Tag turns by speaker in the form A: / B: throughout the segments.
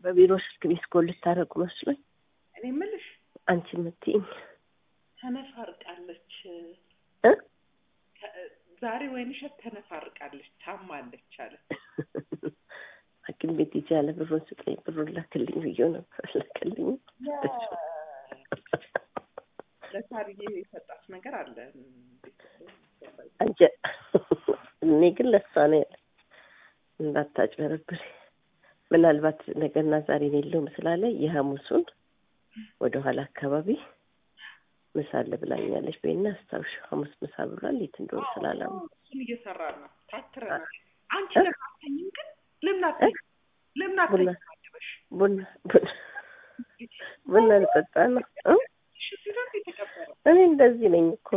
A: በቢሮ ስልክ ቤት ኮል ልታደርጉ መስሎኝ
B: እኔ የምልሽ
A: አንቺ የምትይኝ
B: ተነፋርቃለች
A: እ
B: ከ- ዛሬ ወይንሸት ተነፋርቃለች ታማለች አለ
A: ሐኪም ቤት ሂጅ ያለ ብሩን ስጠኝ ብሩን ላክልኝ ብዬው ነበር ላክልኝ
B: ለሳርዬ የሰጣት ነገር አለ
A: አንጀ እኔ ግን ለሷ ነው ያለ እንዳታጭበረብር ምናልባት ነገና ዛሬ የሌለውም ስላለ የሐሙሱን ወደ ኋላ አካባቢ ምሳ አለ ብላኛለች። በይና አስታውሽ ሐሙስ ምሳ ብሏል። የት እንደሆነ ስላላሙ
B: እሱን እየሰራን ነው ታትረናል አንቺ ለምን አትተኝም ግን ለምን አትተኝም ለምን
A: ቡና
B: አትተኝም አድበሽ
A: ቡና ቡና ቡና ልጠጣ ነው እ?
B: እሺ ሲደርስ የተቀበረ
A: እኔ እንደዚህ ነኝ እኮ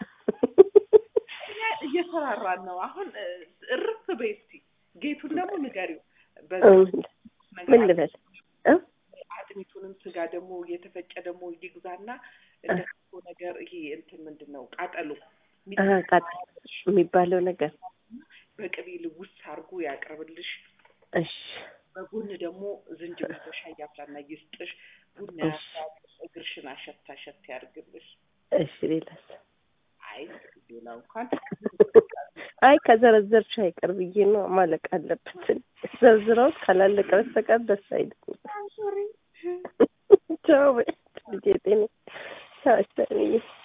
B: እኛ እየሰራራን ነው አሁን እ፣ እርፍ በይ እስቲ ጌቱን ደግሞ ንገሪው
A: እ፣
B: በዚህ
A: ምን ልበል እ?
B: አጥሚቱንም ስጋ ደግሞ የተፈጨ ደግሞ ይግዛና እንደ ክትፎ ነገር ይሄ እንትን ምንድን ነው ቃጠሎ
A: አ፣ ቃጠሎ የሚባለው ነገር
B: በቅቤ ልውስ አድርጎ ያቅርብልሽ።
A: እሺ
B: በጎን ደግሞ ዝንጅብል በሻይ ያፍላና ይስጥሽ። ቡና
A: እሺ።
B: ያፍላል፣ እግርሽን አሸት አሸት ያድርግልሽ።
A: እሺ ሌላስ
B: አይ እንግዲህ ሌላው እንኳን
A: አይ ከዘረዘርሽ አይቀር ብዬ ነው ማለቅ አለበት ዘርዝረውት ካላለቀ በስተቀር ደስ አይልም
B: ሶሪ
A: ቻው በይ ልጄ ጤና ቻው ሰሚዬ